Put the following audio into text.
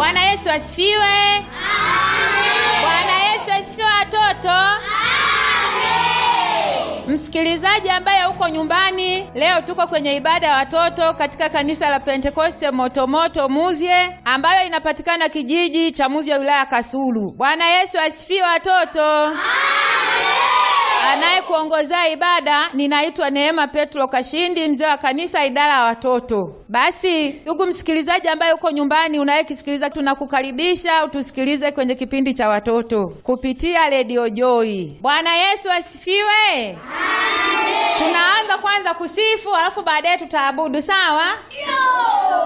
Bwana Yesu asifiwe. Bwana Yesu asifiwe watoto. Msikilizaji ambaye uko nyumbani, leo tuko kwenye ibada ya watoto katika kanisa la Pentekoste Motomoto Muzye ambayo inapatikana kijiji cha Muzye wilaya ya Kasulu. Bwana Yesu asifiwe watoto. Anayekuongozea ibada ninaitwa Neema Petro Kashindi, mzee wa kanisa idara ya watoto. Basi ndugu msikilizaji ambaye uko nyumbani unayekisikiliza, tunakukaribisha utusikilize kwenye kipindi cha watoto kupitia redio Joy. Bwana Yesu asifiwe. Tunaanza kwanza kusifu, alafu baadaye tutaabudu, sawa?